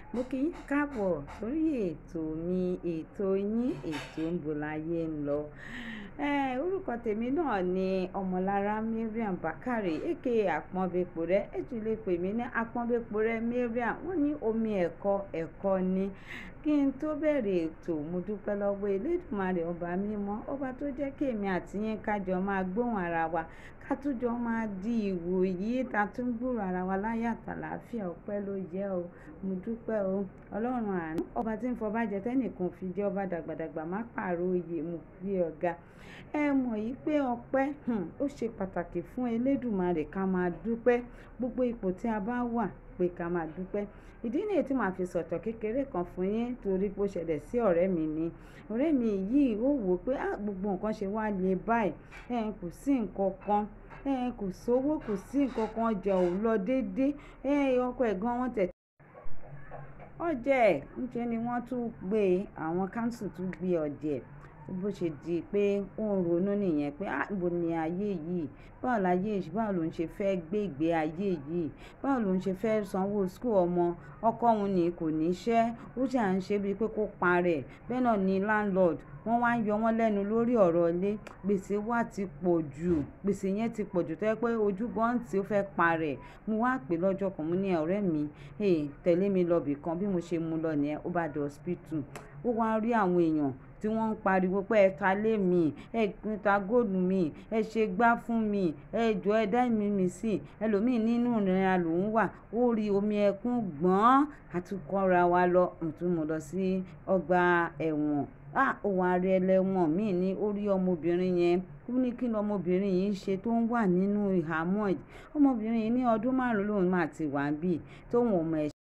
Mo kí yín káàbọ̀ sórí ètò mi, ètò yín, ètò Níbo láyé ń lọ. Eh, orúkọ tèmi náà ni Ọmọlára Mariam Bákárè aka Àpọ́nbéporẹ́. Ẹ tún lè pè mí ní Àpọ́nbéporẹ́ Mariam. Wọ́n ní omi ẹ̀kọ́, ẹ̀kọ́ ni. Kí n tó bẹ̀rẹ̀ ètò, mo dúpẹ́ lọ́wọ́ Elédùmarè ọba mímọ́, ọba tó jẹ́ kí èmi àti yín ká jọ máa gbóhùn ara wa, ká tún jọ máa di ìwò yìí, ta tún gbúrò ara wa láyà àtàlàáfíà. Ọpẹ́ ló yẹ o. Mo dúpẹ́ o. Ọlọ́run àánú, ọba tí ń fọba jẹ tẹ́nìkan fi jẹ́ ọba dàgbàdàgbà, má pààrọ̀ oyè, mo gbé ọ̀gá. Ẹ mọ̀ yìí pé ọpẹ́, hmm, ó ṣe pàtàkì fún Elédùmarè ká máa dúpẹ́. Gbogbo ipò tí a bá wà pé ká máa dúpẹ́. Ìdí nìyí tí màá fi sọ̀tọ̀ kékeré kan fún yín torí pé ó ṣẹlẹ̀ sí ọ̀rẹ́ mi ni. Ọ̀rẹ́ mi yìí ó wò pé, "Á, gbogbo nǹkan ṣe wá le báyìí. Ẹ kò sí nǹkan kan. Ẹ kò sówó, kò sí nǹkan kan, ọjà ò lọ dédé. Ẹ ọkọ ẹ̀ gan wọ́n tẹ̀." Ọjà ẹ̀, níṣe ni wọ́n tún gbé, àwọn council tún gbé ọjà ẹ̀. Bó ṣe di pé ó ń ronú nìyẹn pé, "Á, ibo ni ayé yìí? Báwo láyé yìí, báwo ló ń ṣe fẹ́ gbé ìgbé ayé yìí? Báwo ló ń ṣe fẹ́ sanwó school ọmọ? Ọkọ òun ni kò ní iṣẹ́. Ó ṣà ń ṣe bíi pé kó pa rẹ̀. Bẹ́ẹ̀ náà ni landlord. Wọ́n wá ń yọ wọ́n lẹ́nu lórí ọ̀rọ̀ ilé. Gbèsè wa ti pọ̀ jù. Gbèsè yẹn ti pọ̀ jù tó jẹ́ pé ojú gan tí ó fẹ́ pa rẹ̀. Mo wá pè lọ́jọ́ kan, mo ní, "Ọ̀rẹ́ mi, eh, tẹ̀lé mi lọ ibìkan." Bí mo ṣe mú lọ ní ẹ̀, ó bá dé hospital. Ó wá rí àwọn èèyàn tí wọ́n ń pariwo pé ẹ ta lé mi, ẹ ta góòlù mi, ẹ ṣe gbá fún mi, ẹ jọ ẹ dá ẹ̀mí mi sí. Ẹlòmíì nínú ìnira ló ń wà. Ó rí omi ẹkún gbọ́n. A tún kọ́ra wa lọ. Mo tún mú lọ sí ọgbà ẹ̀wọ̀n. Á, ó wá rí ẹlẹ́wọ̀n mi ní orí ọmọbìnrin yẹn. Ó ní kí ni ọmọbìnrin yìí ń ṣe tó ń wà nínú ìhámọ́ yìí. Ọmọbìnrin yìí ní ọdún márùn-ún ló máa ti wà níbí tó wọn mọ ẹ̀ṣẹ̀.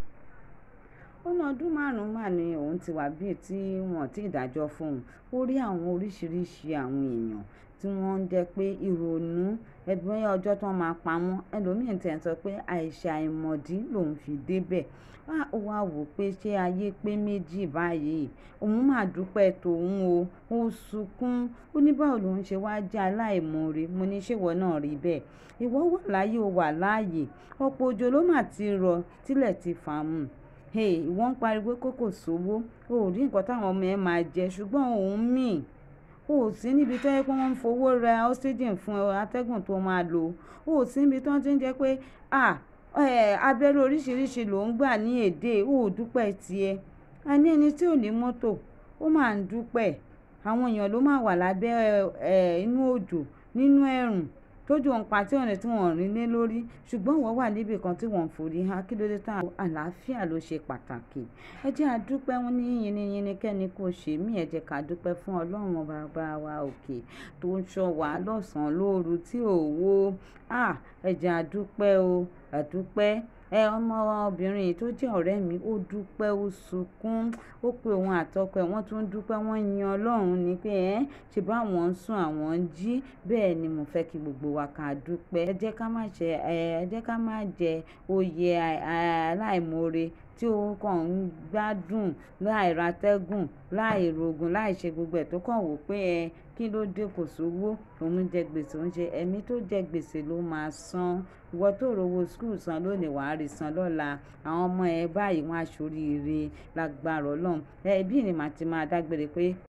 Ó ní ọdún márùn-ún máà ni òun ti wà bí tí wọ́n ti dájọ́ fún òun. Ó rí àwọn oríṣìíríṣìí àwọn èèyàn tí wọ́n ń jẹ́ pé ìrònú, ẹgbẹ́ ọjọ́ tó máa pa wọ́n. Ẹlòmíì tẹ̀ ń sọ pé àìṣà ìmọ̀dí lòún fi dé bẹ̀. Á, ó wá wò pé ṣé ayé pé méjì báyìí. Òun máa dúpẹ́ tòun o. Ó sunkún. Ó ní báwo lòún ṣe wá jẹ́ aláìmọ́ore. Mo ní ṣé ìwọ náà rí bẹ́ẹ̀? Ìwọ wà láyé, o wà láàyè. Ọ̀pọ̀ òjò ló máa ti rọ, tílẹ̀ ti fà mú. Hey, ìwọ ń pariwo pé kò sówó. O ò rí nǹkan táwọn ọmọ ẹ máa jẹ ṣùgbọ́n ò ń mì. O ò sí níbi tó jẹ́ pé wọ́n ń fowó ra oxygen fún ẹ, atẹ́gùn tó máa lò. O ò sí níbi tí wọ́n ti ń jẹ́ pé, à, ẹ́, abẹ́rẹ́ oríṣìíríṣìí ló ń gbà ní èdè. O ò dúpẹ́ ti ẹ. A ní ẹni tí ò ní mọ́tò, ó máa ń dúpẹ́. Àwọn èèyàn ló máa wà lábẹ́, ẹ́, inú òjò, nínú ẹ̀rùn, tó jù ń pa tí ọ̀nà tí wọ́n ò rí lé lórí. Ṣùgbọ́n ìwọ wà níbi kan tí wọ́n ń forí há. Kí ló dé táa? Àlàáfíà ló ṣe pàtàkì. Ẹ jẹ́ a dúpẹ́ wọ́n ní yíni-yíni kẹ́ni kó ṣe mí. Ẹ jẹ́ ká dúpẹ́ fún Ọlọ́run baba wa òkè tó ń ṣọ́ wa lọ́sàn-án lóru tí ò wó. À, ẹ jẹ́ a dúpẹ́ o. A dúpẹ́. Ẹ, ọmọbìnrin tó jẹ́ ọ̀rẹ́ mi, ó dúpẹ́, ó sunkún. Ó pe òun àtọkọ ẹ̀, wọ́n tún dúpẹ́, wọ́n yin Ọlọ́run ní pé, "Ẹ́, ṣe bá wọn ń sùn, àwọn ń jí." Bẹ́ẹ̀ ni mo fẹ́ kí gbogbo wa ká dúpẹ́. Ẹ jẹ́ ká má ṣe, ẹ́, ẹ jẹ́ ká má jẹ oyè aláìmọ́ore tí ó kàn ń gbádùn láì ra atẹ́gùn, láì rogun, láì ṣe gbogbo ẹ̀ tó kàn wò pé ẹ, kí ló dé kò sówó. Òun jẹ gbèsè, òun ṣe ẹ̀mí tó jẹ gbèsè ló máa san. Ìwọ tó rówó school san lónìí, wà á rí san lọ́la. Àwọn ọmọ ẹ báyìí wọ́n á ṣoríire lágbára Ọlọ́run. Ẹ bí ni màá ti máa dágbére pé